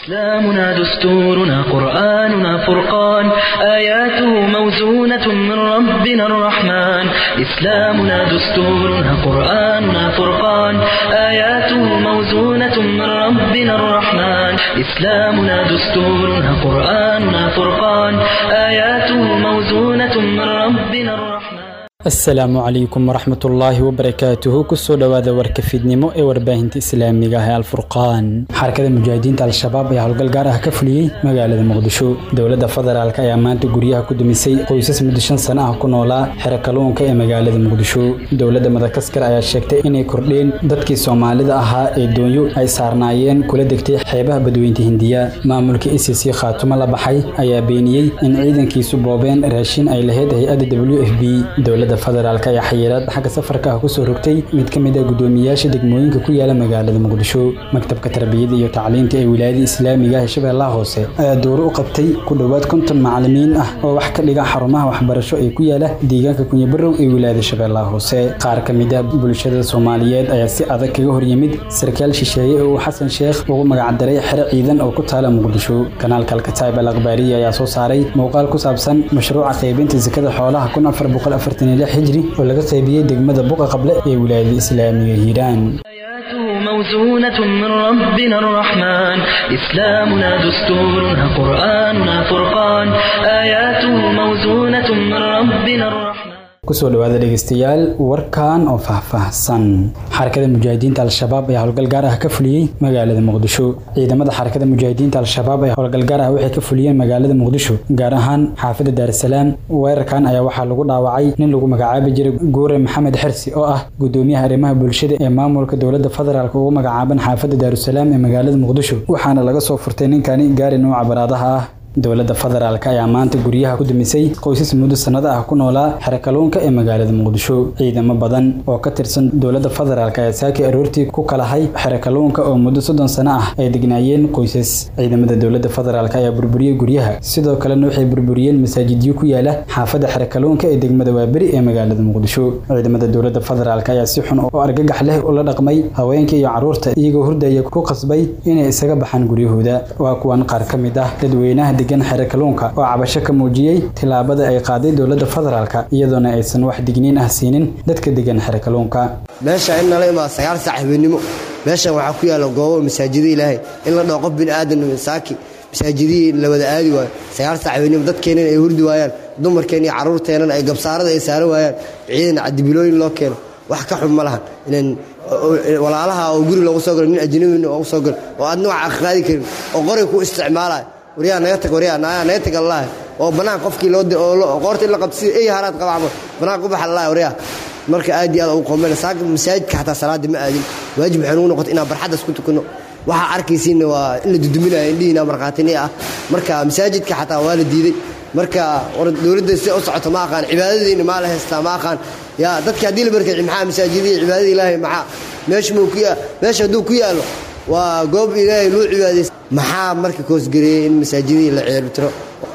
إسلامنا دستورنا قرآننا فرقان آياته موزونة من ربنا الرحمن إسلامنا دستورنا قرآننا فرقان آياته موزونة من ربنا الرحمن إسلامنا دستورنا قرآننا فرقان آياته موزونة من ربنا الرحمن asalaamu calaykum waraxmat ullaahi wabarakaatuhu kusoo dhowaada warka fiidnimo ee warbaahinta islaamiga ah ee alfurqaan xarakada mujaahidiinta al-shabaab ayaa howlgal gaar ah ka fuliyey magaalada muqdisho dowladda federaalk ayaa maanta guryaha ku dumisay qoysas muddo shan sano ah ku noolaa xero kalluunka ee magaalada muqdisho dowladda madagaskar ayaa sheegtay inay kordheen dadkii soomaalida ahaa ee doonyo ay saarnaayeen kula degtay xeebaha badweynta hindiya maamulka e c c khaatumo la baxay ayaa beeniyey in ciidankiisu boobeen raashin ay lahayd hay-adda w f b dowladda federaalk ayaa xayiraad xagga safarka ah kusoo rogtay mid ka mid ah guddoomiyayaasha degmooyinka ku yaala magaalada muqdisho maktabka tarbiyada iyo tacliinta ee wilaayada islaamiga ah ee shabeellaha hoose ayaa dowro u qabtay ku dhowaad konton macalimiin ah oo wax ka dhiga xarumaha waxbarasho ee ku yaala deegaanka kunyabarow ee wilaayada shabeellaha hoose qaar ka mid ah bulshada soomaaliyeed ayaa si adag kaga hor yimid sarkaal shisheeye oo uu xasan sheekh ugu magacdaray xero ciidan oo ku taala muqdisho kanaalka alkataib al akhbaariya ayaa soo saaray muuqaal ku saabsan mashruuca qaybinta sakada xoolaha kun afar boqol afartan xijri oo laga qaybiyey degmada buqa qable ee wilaayada islaamiga hiiraan آياته موزونة من ربنا الرحمن إسلامنا دستورنا قرآننا فرقان آياته موزونة من ربنا الرحمن kusoo dhawaada dhegeystayaal warkan oo faahfaahsan xarakada mujaahidiinta al-shabaab ayaa howlgal gaar ah ka fuliyey magaalada muqdisho ciidamada xarakada mujaahidiinta al-shabaab ayaa howlgal gaar ah waxay ka fuliyeen magaalada muqdisho gaar ahaan xaafadda daarasalaam weerarkan ayaa waxaa lagu dhaawacay nin lagu magacaabi jiray guure maxamed xersi oo ah gudoomiyaha arrimaha bulshada ee maamulka dowladda federaalk ugu magacaaban xaafadda daarusalaam ee magaalada muqdisho waxaana laga soo furtay ninkani gaari nuuca baraadaha ah dowladda federaalk ayaa maanta guryaha ku dumisay qoysas muddo sannado ah ku noolaa xero kalluunka ee magaalada muqdisho ciidamo badan oo ka tirsan dowladda federaalk ayaa saakii aroortii ku kalahay xero kalluunka oo muddo soddon sano ah ay degnaayeen qoysas ciidamada dowladda federaalk ayaa burburiyey guryaha sidoo kalena waxay burburiyeen masaajidyo ku yaala xaafadda xero kalluunka ee degmada waaberi ee magaalada muqdisho ciidamada dowladda federaalk ayaa si xun oo argagax leh ula dhaqmay haweenka iyo carruurta iyagoo hurdaya ku qasbay inay isaga baxaan guryahooda waa kuwan qaar ka mid ah dadweynaha degan xero kalluunka oo cabasho ka muujiyey tillaabada ay qaaday dowladda federaalk iyadoona aysan wax digniin ah siinin dadka degan xero kalluunka meesha in nala imaa sagaal saac habeenimo meeshan waxaa ku yaalla goobo masaajida ilaahay in la dhaho qof bini aadan saaki masaajidihii la wada aadi waayo sagaal saac habeenimo dadkeennan ay hurdi waayaan dumarkeen iyo carruurteennan ay gabsaarada ay saaran waayaan ciidan cadibilooyin loo keeno wax ka xun ma lahan inan walaalaha oo guri loogu soo galo nin ajnabi loogu soo galo oo aad nooca qaadi karin oo qoray ku isticmaalayo waryaa naga tag waryaa naga tag allah oo bannaan qofkii loo oo qoorta in la qabto sida ey haraad qaba camal bannaan ku baxa allah waryaa marka aad iyo aad ugu qoomeyna saaka masaajidka xataa salaada ma aadin waajib waxay nugu noqotay inaan barxadda isku tukanno waxaa arkaysiinna waa in la duduminayo indhihiina markhaatini ah marka masaajidka xataa waa la diiday marka war dowladda si u socoto ma aqaan cibaadadiina maa la haystaa ma aqaan yaa dadka haddii la barkay maxaa masaajidihii cibaadada ilaahay maxaa meesha muu ku meesha hadduu ku yaallo waa goob ilaahay loo cibaadaysa maxaa marka koosgareeyey in masaajidihii la ceelbitiro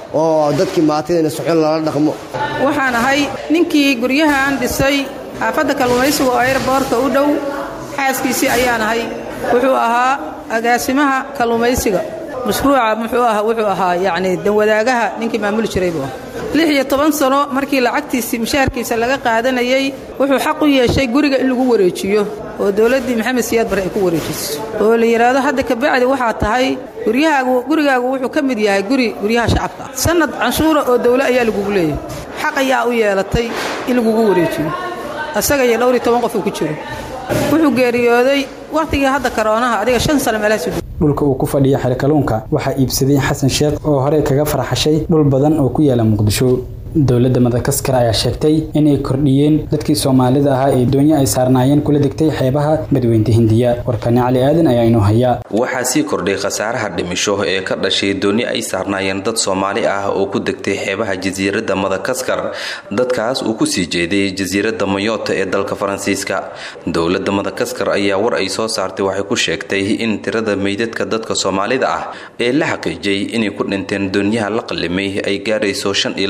oo dadkii maatidayna suxun lala dhaqmo waxaan ahay ninkii guryahan dhisay xaafadda kalluumaysiga oo ayrboorka u dhow xaaskiisii ayaan ahay wuxuu ahaa agaasimaha kalluumaysiga mashruuca muxuu aha wuxuu ahaa yacni danwadaagaha ninkii maamuli jiray buu lix iyo toban sano markii lacagtiisii mushaharkiisa laga qaadanayey wuxuu xaq u yeeshay guriga in lagu wareejiyo oo dowladdii maxamed siyaad bare ay ku wareejiso oo la yidhaahdo hadda kabacdi waxaa tahay guryahaagu gurigaagu wuxuu ka mid yahay guri guryaha shacabka sannad canshuura oo dawle ayaa lagugu leeyahay xaq ayaa u yeelatay in lagugu wareejiyo asaga iyo dhowr iyo toban qof uu ku jiro wuxuu geeriyooday wakhtigii hadda karoonaha adiga shan sano meelahaas dhulka uu ku fadhiya xero kalluunka waxaa iibsaday xasan sheekh oo horey kaga farxashay dhul badan oo ku yaala muqdisho dowladda madagaskar ayaa sheegtay inay kordhiyeen dadkii soomaalida ahaa ee doonyo ay saarnaayeen kula degtay xeebaha badweynta hindiya warkani cali aadan ayaa inoo hayaa waxaa sii kordhay khasaaraha dhimisho ee ka dhashay dooni ay saarnaayeen dad soomaali ah oo ku degtay xeebaha jasiiradda madagaskar dadkaas uu kusii jeeday jasiiradda mayota ee dalka faransiiska dowladda madagaskar ayaa war ay soo saartay waxay ku sheegtay in tirada meydadka dadka soomaalida ah ee la xaqiijiyay inay ku dhinteen doonyaha la qalimay ay gaarayso shan iyo labaatan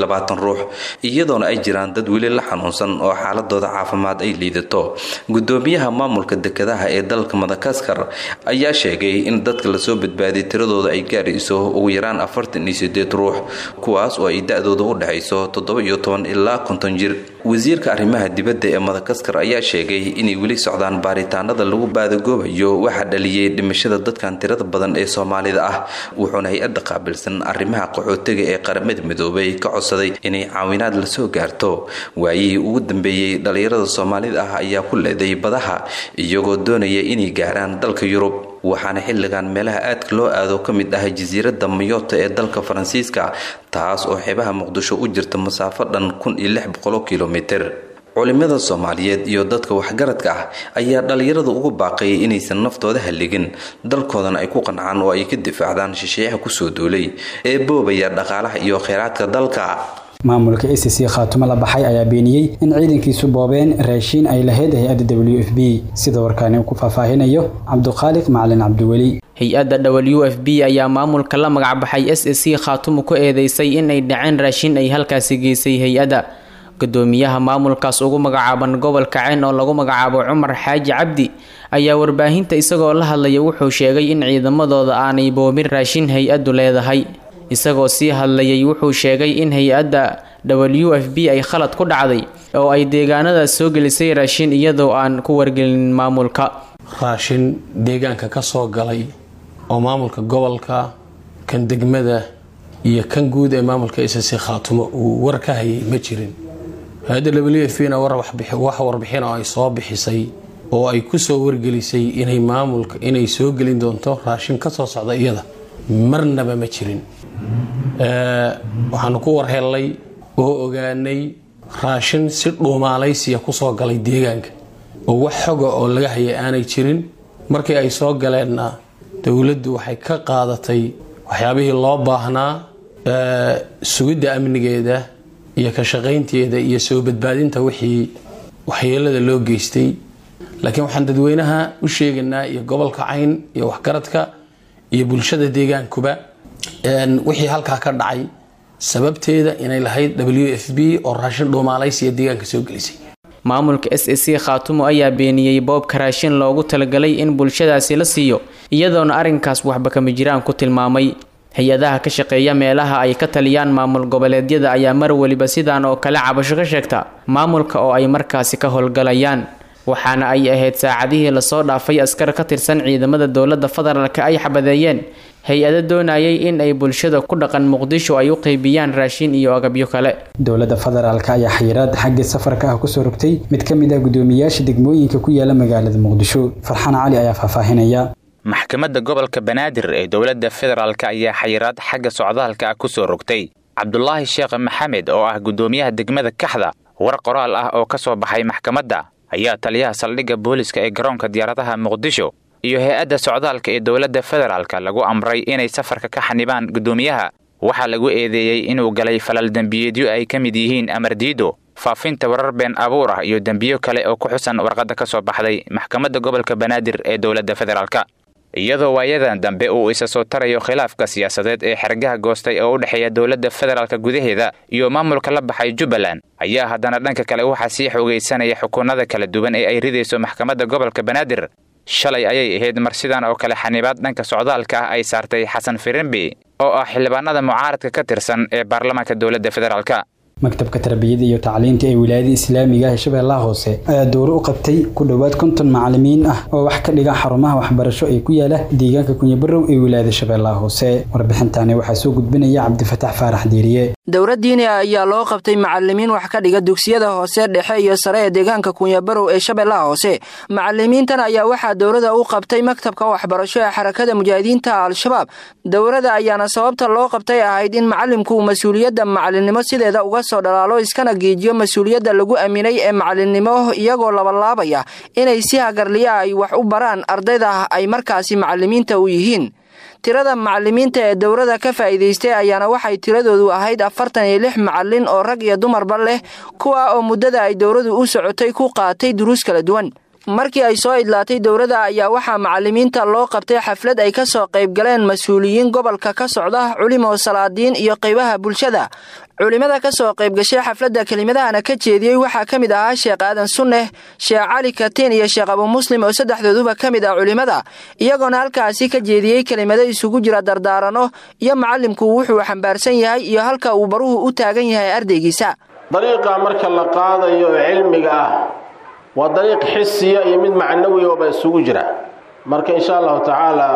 ruux iyadoona ay jiraan dad weli la xanuunsan oo xaaladooda caafimaad ay liidato gudoomiyaha maamulka dekedaha ee dalka madakaskar ayaa sheegay in dadka lasoo badbaadiy tiradooda ay gaarayso ugu yaraan afartan iyo sideed ruux kuwaas oo ay da-dooda u dhexayso toddoba iyo toban ilaa konton jir wasiirka arrimaha dibadda ee madakaskar ayaa sheegay inay weli socdaan baaritaanada lagu baadagoobayo waxaa dhaliyay dhimashada dadkan tirada badan ee soomaalida ah wuxuuna hay-adda qaabilsan arrimaha qaxootiga ee qaramada midoobay ka codsaday inay caawinaad lasoo gaarto waayihii ugu dambeeyey dhalinyarada soomaalida ah ayaa ku leeday badaha iyagoo doonaya inay gaaraan dalka yurub waxaana xilligan meelaha aadka loo aado ka mid ah jasiiradda mayota ee dalka faransiiska taas oo xeebaha muqdisho u jirta masaafo dhan kun iyo lix boqolo kilomitir culimada soomaaliyeed iyo dadka waxgaradka ah ayaa dhallinyarada ugu baaqayay inaysan naftooda halligin dalkoodana ay ku qancaan oo ay ka difaacdaan shisheeyaha kusoo duulay ee boobaya dhaqaalaha iyo kheyraadka dalka maamulka a c c khaatumo la baxay ayaa beeniyey in ciidankiisu boobeen raashiin ay lahayd hay-adda w f b sida warkaani uu ku faahfaahinayo cabduqaaliq macalin cabdiweli hay-adda w f b ayaa maamulka la magacbaxay s a c khaatumo ku eedeysay in ay dhaceen raashin ay halkaasi geysay hay-adda gudoomiyaha maamulkaas ugu magacaaban gobolka ceen oo lagu magacaabo cumar xaaji cabdi ayaa warbaahinta isagoo la hadlaya wuxuu sheegay in ciidamadooda aanay boobin raashin hay-addu leedahay isagoo sii hadlayay wuxuu sheegay in hay-adda w f b ay khalad ku dhacday oo ay deegaanadaas soo gelisay raashin iyadoo aan ku wargelin maamulka raashin deegaanka ka soo galay oo maamulka gobolka kan degmada iyo kan guud ee maamulka isasi khaatumo uu war ka hayay ma jirin hay-adda w f b na wax warbixin oo ay soo bixisay oo ay ku soo wargelisay inay maamulka inay soo gelin doonto raashin ka soo socda iyada marnaba ma jirin waxaanu ku warhelnay oo ogaanay raashin si dhuumaalaysiya kusoo galay deegaanka oo wax xoga oo laga hayay aanay jirin markii ay soo galeenna dowladdu waxay ka qaadatay waxyaabihii loo baahnaa sugidda amnigeeda iyo ka shaqaynteeda iyo soo badbaadinta wixii waxyeelada loo geystay laakiin waxaan dadweynaha u sheegaynaa iyo gobolka cayn iyo waxgaradka iyo bulshada deegaankuba wixii halkaa ka dhacay sababteeda inay lahayd w f b oo raashin dhuumaalaysiya deegaanka soo gelisay maamulka s a c khaatumo ayaa beeniyey boobka raashin loogu talagalay in bulshadaasi la siiyo iyadoona arrinkaas waxba kama jiraan ku tilmaamay hay-adaha ka shaqeeya meelaha ay ka taliyaan maamul goboleedyada ayaa mar weliba sidaan oo kale cabasho ka sheegta maamulka oo ay markaasi ka howlgalayaan waxaana ay ahayd saacadihii lasoo dhaafay askar ka tirsan ciidamada dowladda federaalka ay xabadeeyeen hay-ado doonayay in ay bulshada ku dhaqan muqdisho ay u qeybiyaan raashin iyo agabyo kale dowladda federaalka ayaa xayiraad xagga safarka ah kusoo rogtay mid ka mid ah gudoomiyaasha degmooyinka ku yaala magaalada muqdisho farxaan cali ayaa faahfaahinaya maxkamadda gobolka banaadir ee dowladda federaalk ayaa xayiraad xagga socdaalka ah kusoo rogtay cabdulaahi sheekh maxamed oo ah gudoomiyaha degmada kaxda war qoraal ah oo ka soo baxay maxkamadda ayaa taliyaha saldhigga booliska ee garoonka diyaaradaha muqdisho iyo hay-adda socdaalka ee dowladda federaalka lagu amray inay safarka ka xanibaan guddoomiyaha waxaa lagu eedeeyey inuu galay falal dembiyeedyo ay ka mid yihiin amardiido faafinta warar been abuur ah iyo dembiyo kale oo ku xusan warqadda ka soo baxday maxkamadda gobolka banaadir ee dowladda federaalka iyadoo waayadan dambe uu isa soo tarayo khilaafka siyaasadeed ee xergaha goostay oo u dhexeeya dowladda federaalka gudaheeda iyo maamulka la baxay jubbaland ayaa haddana dhanka kale waxaa sii xoogaysanaya xukuunada kala duwan ee ay ridayso maxkamadda gobolka banaadir shalay ayay ahayd mar sidan oo kale xanibaad dhanka socdaalka ah ay saartay xasan firimbi oo ah xildhibaanada mucaaradka ka tirsan ee baarlamaanka dowladda federaalka maktabka tarbiyada iyo tacliinta ee wilaayada islaamiga ee shabeellaha hoose ayaa dowro u qabtay ku dhowaad konton macalimiin ah oo wax ka dhiga xarumaha waxbarasho ee ku yaala deegaanka kunyabarow ee wilaayada shabeellaha hoose warbixintaani waxaa soo gudbinaya cabdifatax faarax diiriye dowra diini ah ayaa loo qabtay macalimiin wax ka dhiga dugsiyada hoose dhexe iyo sare ee deegaanka kunyabarow ee shabeellaha hoose macalimiintan ayaa waxaa dowrada u qabtay maktabka waxbarasho ee xarakada mujaahidiinta al-shabaab dowrada ayaana sababta loo qabtay ahayd in macalimku mas-uuliyadda macalinimo sideeda uga soo dhalaalo iskana geejiyo mas-uuliyadda lagu aaminay ee macalinimo iyagoo labalaabaya inay si hagarliya ay wax u baraan ardayda ay markaasi macalimiinta u yihiin tirada macalimiinta ee dowrada ka faa'iidaystay ayaana waxay tiradoodu ahayd afartan iyo lix macalin oo rag iyo dumarba leh kuwa oo muddada ay dowradu u socotay ku qaatay duruus kala duwan markii ay soo idlaatay dowladda ayaa waxaa macalimiinta loo qabtay xaflad ay ka soo qayb galeen mas-uuliyiin gobolka ka socda culimo salaadiin iyo qaybaha bulshada culimada ka soo qayb gashay xafladda kelimadahana ka jeediyey waxaa ka mid ahaa sheekh aadan sunneh sheekh cali katiin iyo sheekh abu muslim oo saddexdooduba ka mid ah culimada iyagoona halkaasi ka jeediyey kelimado isugu jira dardaarano iyo macallimku wuxuu xambaarsan yahay iyo halka uu baruhu u taagan yahay ardaygiisa dariiqa marka la qaadayo oo cilmiga ah waa dariiq xisiya iyo mid macnawiyaba isugu jira marka insha allahu tacaala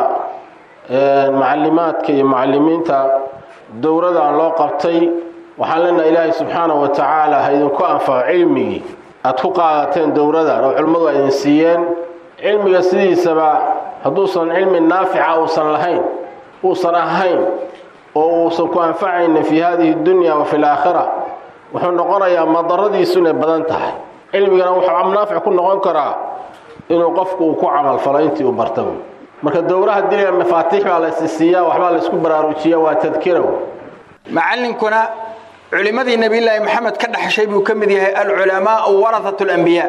macalimaadka iyo mucalimiinta dowradan loo qabtay waxaan leenaha ilaahay subxaanahu wa tacaala ha idinku anfaco cilmigii aad ku qaadateen dowradan oo culimmadu ay idin siiyeen cilmiga sidiisaba hadduusan cilmi naafica uusan lahayn uusan ahayn oo uusan ku anfacaynin fii hadihi dunya wa fi laakhira wuxuu noqonayaa madaradiisu inay badan tahay cilmigana wuxuu naafic ku noqon karaa inuu qofku uu ku camalfalo intii uu barta marka dowraha diliga mafaatiix baa la isisiiyaa waxbaa la isku baraarujiya waa tadkira macallinkuna culimmadii nebiyullaahi maxamed ka dhaxashay buu ka mid yahay alculamaau warahatu alambiyaa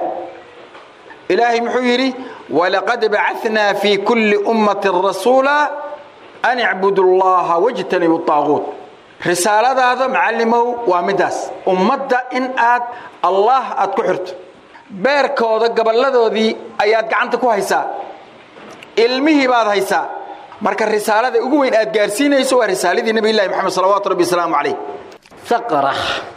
ilaahay muxuu yidhi walaqad bacanaa fii kulli ummatin rasuula an icbudu llaha wajtanibu aaguut risaaladaada macallimow waa middaas ummadda in aad allah aad ku xirto beerkooda gaballadoodii ayaad gacanta ku haysaa ilmihii baad haysaa marka risaalada ugu weyn aad gaarsiinayso waa risaaladii nebilahi moxamed salawaatu rabbi wasalaamu calayh aqarax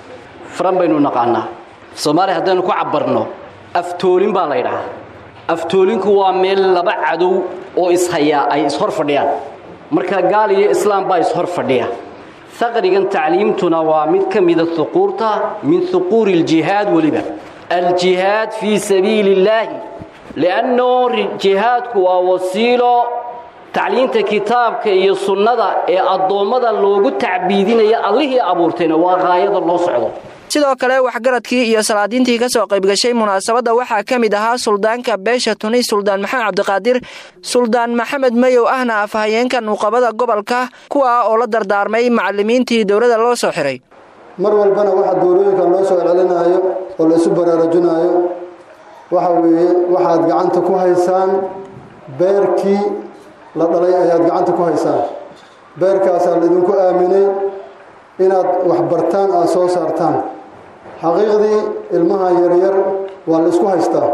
faran baynu naqaanaa soomaaliya haddaynu ku cabbarno aftoolin baa la ydhahaa aftoolinku waa meel laba cadow oo ishayaa ay ishor fadhiyaan marka gaal iyo islaam baa ishor fadhiya aqrigan tacliimtuna waa mid ka mida huquurta min huquuri اljihaad weliba aljihaad fii sabiili اllaahi lianno jihaadku waa wasiilo tacliinta kitaabka iyo sunnada ee addoommada loogu tacbiidinaya allihii abuurtayna waa qaayada loo socdo sidoo kale waxgaradkii iyo salaadiintii ka soo qaybgashay munaasabadda waxaa ka mid ahaa suldaanka beesha tuni suldaan maxamed cabdiqaadir suldaan maxamed mayow ahna afhayeenka nuuqabada gobolka kuwa oo la dardaarmay macalimiintii dowladda loo soo xiray mar walbana waxa doorooyinkan loo soo celcelinaayo oo la isu baraarujinaayo waxa weeye waxaad gacanta ku haysaan beerkii la dhalay ayaad gacanta ku haysaan beerkaasaa laydinku aaminay inaad waxbartaan aada soo saartaan xaqiiqdii ilmaha yaryar waa la isku haystaa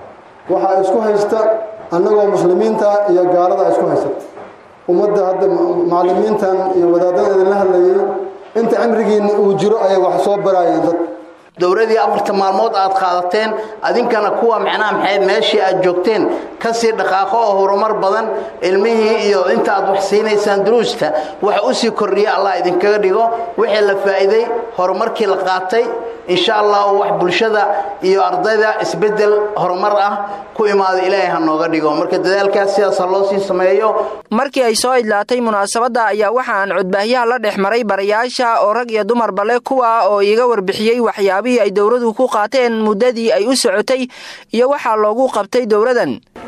waxaa isku haysta annagoo muslimiinta iyo gaalada isku haysata ummadda hadda macallimiintan iyo wadaadada idinla hadlayay inta cimrigiinna uu jiro ayay wax soo baraayeen dad dowladii afarta maalmood aad qaadateen adinkana kuwa micnaha maxayd meeshii aad joogteen kasii dhaqaaqo oo horumar badan ilmihii iyo inta aad wax siinaysaan duruusta wax u sii kordhiya allah idinkaga dhigo wixii la faa'iiday horumarkii la qaatay insha allah wax bulshada iyo ardayda isbeddel horumar ah ku imaada ilaahay ha nooga dhigo marka dadaalkaas sidaas ha loo sii sameeyo markii ay soo idlaatay munaasabadda ayaa waxa aan codbaahyaha la dhex maray barayaasha oo rag iyo dumarba leh kuwa oo iiga warbixiyey waxyaabihii ay dowladu ku qaateen muddadii ay u socotay iyo waxaa loogu qabtay dowladan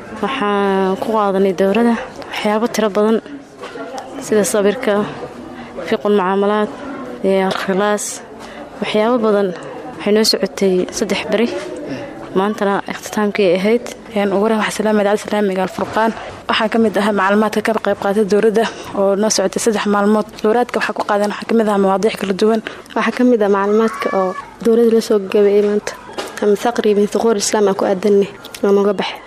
waxaan ku qaadanay dowladda waxyaabo tiro badan sida sabirka fiqul mucaamalaad iyo khilaas waxyaabo badan waxay noo socotay saddex beri maantana ikhtitaamkii ay ahayd ugu rah waxsalaamad alislaamiga alfurqaan waxaa ka mid ahaa macluumaadka ka qayb qaatay dowladda oo noo socotay saddex maalmood dowlaadka waxaa ku qaadan waxaa kamid ahaa mawaadiic kala duwan waxaa ka mid ah macluumaadka oo dowladda la soo gabeeyey maanta ama thaqri min thuquur islaam aan ku aadanay oo nooga baxay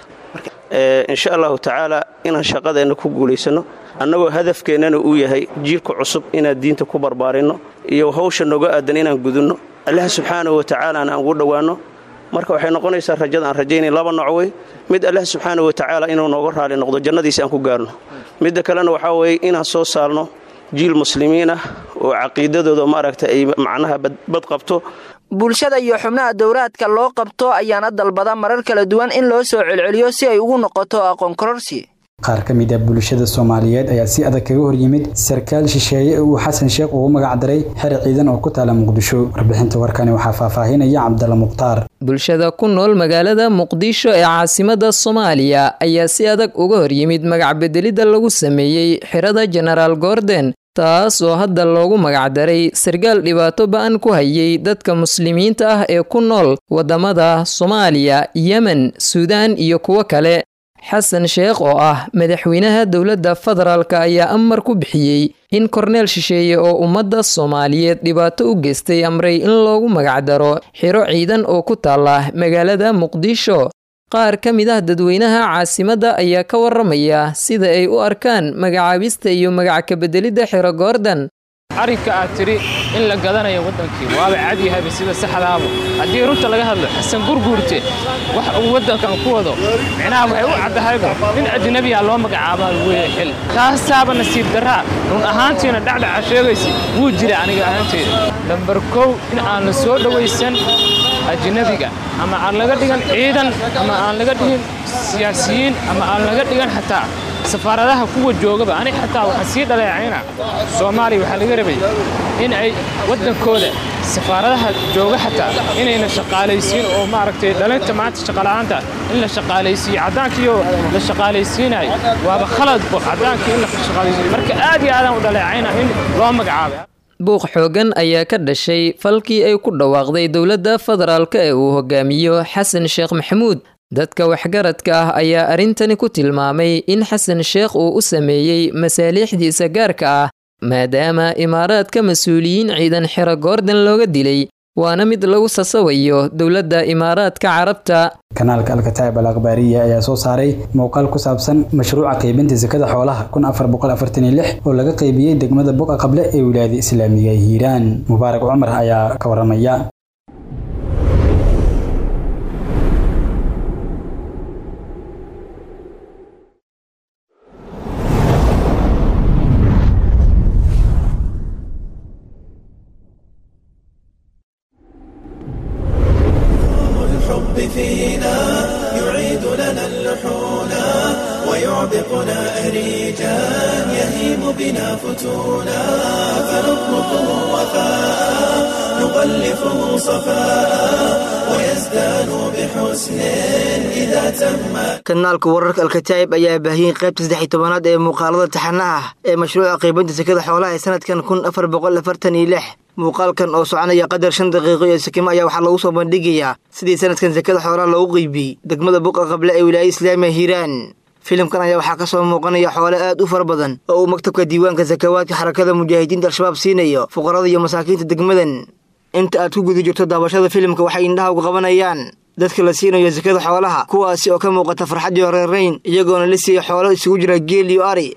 insha allahu tacaala inaan shaqadeenna ku guulaysano annagoo hadafkeennana uu yahay jiilka cusub inaan diinta ku barbaarinno iyo hawsha nooga aadan inaan gudunno allah subxaanahu wa tacaalaana aan ugu dhowaanno marka waxay noqonaysaa rajada aan rajaynay laba nooc wey mid allah subxaanahu wa tacaala inuu nooga raali noqdo jannadiisa aan ku gaarno midda kalena waxaa weeye inaan soo saarno jiil muslimiin ah oo caqiidadooda maaragta ay macnaha bad qabto bulshada iyo xubnaha dowlaadka loo qabto ayaana dalbada marar kala duwan in loo soo celceliyo si ay ugu noqoto aqoon kororsi qaar ka mid ah bulshada soomaaliyeed ayaa si adag kaga horyimid sarkaal shisheeye uu xasan sheekh ugu magac daray xer ciidan oo ku taala muqdisho warbixinta warkani waxaa faahfaahinaya cabdalla mukhtaar bulshada ku nool magaalada muqdisho ee caasimada soomaaliya ayaa si adag uga horyimid magac bedelidda lagu sameeyey xerada jenaraal gordon taas oo hadda loogu magacdaray sarkaal dhibaato ba-an ku hayay dadka muslimiinta ah ee ku nool waddamada soomaaliya yemen suudaan iyo kuwo kale xasan sheekh oo ah madaxweynaha dowladda federaalka ayaa amar ku bixiyey in korneel shisheeye oo ummadda soomaaliyeed dhibaato u geystay amray in loogu magacdaro xiro ciidan oo ku taala magaalada muqdisho qaar ka mid ah dadweynaha caasimadda ayaa ka waramaya sida ay u arkaan magacaabista iyo magac kabeddelidda xiro goordan arrinka aad tidhi in la gadanayo waddankii waaba cadyahayba sida saxdaaba haddii runta laga hadlo xasan gurguurte wax uu waddankan ku wado micnaha waxay u caddahayba nin ajnabiya loo magacaabaa weeye xil taasaaba nasiib darraa run ahaantiina dhacdhaca sheegaysa wuu jira aniga ahaanteeda nambar kow in aan la soo dhowaysan ajnabiga ama aan laga dhigan ciidan ama aan laga dhigin siyaasiyiin ama aan laga dhigan xataa safaaradaha kuwa joogaba ani xataa waxaan sii dhaleecayna soomaaliya waxaa laga rabay in ay waddankooda safaaradaha jooga xataa inayna shaqaalaysiin oo maaragtay dhalinta maanta shaqala'aanta in la shaqaalaysiiyo caddaankiioo la shaqaalaysiinayo waaba khaladbo caddaankii in la shaqaalaysiiyo marka aad iyo aadaan u dhaleecayna in loo magacaabay buuq xoogan ayaa ka dhashay falkii ay ku dhawaaqday dowladda federaalka ee uu hogaamiyo xasan sheekh maxamuud dadka waxgaradka ah ayaa arrintani ku tilmaamay in xasan sheekh uu u sameeyey masaaliixdiisa gaarka ah maadaama imaaraadka mas-uuliyiin ciidan xero goordan looga dilay waana mid lagu sasawayo dowladda imaaraadka carabta kanaalka alkataib al akhbaariya ayaa soo saaray muuqaal ku saabsan mashruuca qaybinta sakada xoolaha oo laga qaybiyey degmada buqa qable ee wilaayada islaamiga ee hiiraan mubaarak cumar ayaa ka waramaya فينا يعيد لنا اللحونا ويعبقنا أريجا يهيم بنا فتونا فنطلقه وفاء نغلفه صفاء ويزداد بحسن إذا تم kanaalka wararka alkataa'ib ayaa baahiyey qaybta saddex iyo tobanaad ee muuqaalada taxanaha ah ee mashruuca qiibinta sekada xoolaha ee sanadkan kun afar boqol afartan iyo lix muuqaalkan oo soconaya qadar shan daqiiqo iyo sakimo ayaa waxaa lagu soo bandhigayaa sidii sanadkan sekada xoolaha loogu qeybiyey degmada buqa qable ee wilaayada islaamiga hiiraan filimkan ayaa waxaa ka soo muuqanaya xoole aad u fara badan oo uu maktabka diiwaanka sakawaadka xarakada mujaahidiinta al-shabaab siinayo fuqarada iyo masaakiinta degmadan inta aad ku guda jirto daabashada filimka waxay indhaha uga qabanayaan dadka la siinayo sakada xoolaha kuwaasi oo ka muuqata farxad iyo reerayn iyagoona la siiyey xoolo isugu jira geel iyo ari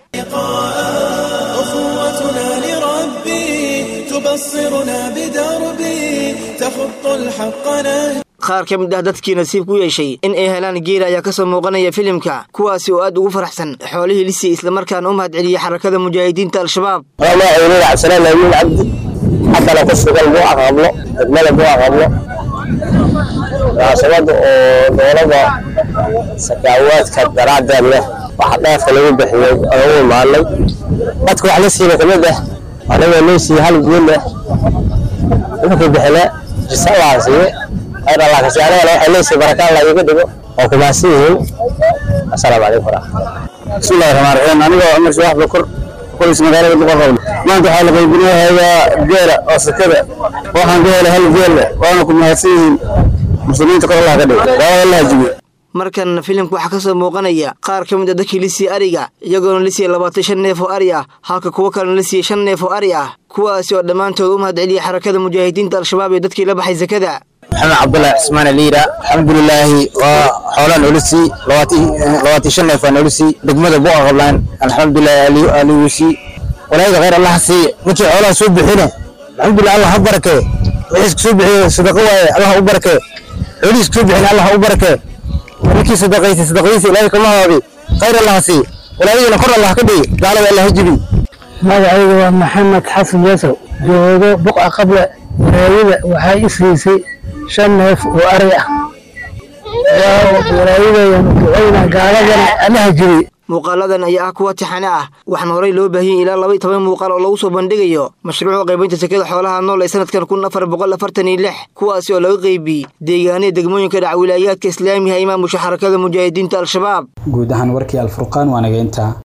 أخوتنا لربي تبصرنا بدربي تخط الحق نهجي qaar ka mid ah dadkii nasiib ku yeeshay in ay helaan geela ayaa ka soo muuqanaya filimka kuwaasi oo aad ugu faraxsan xoolihii lisii islamarkaana u mahad celiyey xarakada mujaahidiinta al-shabaab magaceedu cabdisalaan laawiin cabdi haddana ku sugan buuca qablo degmada buuca qablo munaasabada oo dowlada sakaawaadka daraaddeed leh waxa dheefka lagu bixiyey oo u imaanay dadka wax la siina kamid ah anagoo loo siiyey hal guul leh wuxuu bixile jisa allah siiye khayr allah kasi anagana waxay leesiy baraka allah iiga dhigo oo kumaasi yihiin asalaamu calaykum waraxmatullah bismillahi raxmaan raxiim anigoo cumar shawax bakor qolis magaalada boqorqowl maanta waxaa la qaybinayaa geela oo sakada waxaan ka helay hal geel waana ku mahadsan yihiin muslimiinta kor allah ka dhigo waa allah jibiyo markan filimka waxaa ka soo muuqanaya qaar ka mid a dadkii la siiyey ariga iyagoona la siiyey labaatan shan neef oo ari ah halka kuwo kalena la siiyey shan neef oo ari ah kuwaasi oo dhammaantood u mahad celiyey xarakada mujaahidiinta al-shabaab ee dadkii la baxay sakada maxamed cabdullahi cismaan aliira alxamdulilaahi waa xoolaan olusi labaatan shan neef aan olusi degmada buqa qablaan alxamdulilahi aliwusi walaayada khayr allah siiye ninkii xoolaha soo bixine alxamdulilah allah ha barakee wixiis kusoo bixiye sadaqo waaye allah u barakee xoolihiis kusoo bixine allah u barakee ninkii sadaqaysay sadaqadiisa ilaahay kama haabi khayr allah siiye walaayadina kor allah ka dhigi gaalada allah ha jibi magacayga waa maxamed xasan yasow joogo buqa qable walaayada waxay i siisay shan neef oo ari ah walaayadayanu ducayna gaaladana allaha jibi muuqaaladan ayaa ah kuwa tixane ah waxaana horey loo baahiyey ilaa laba iyo toban muuqaal oo lagu soo bandhigayo mashruuca qaybinta sekada xoolaha nool ee sanadkan kun afar boqol afartan iyo lix kuwaasi oo laga qaybiyey deegaanada degmooyinka dhaca wilaayaadka islaamiga imaamusha xarakada mujaahidiinta al-shabaab guud ahaan warkii alfurqaan waa nageynta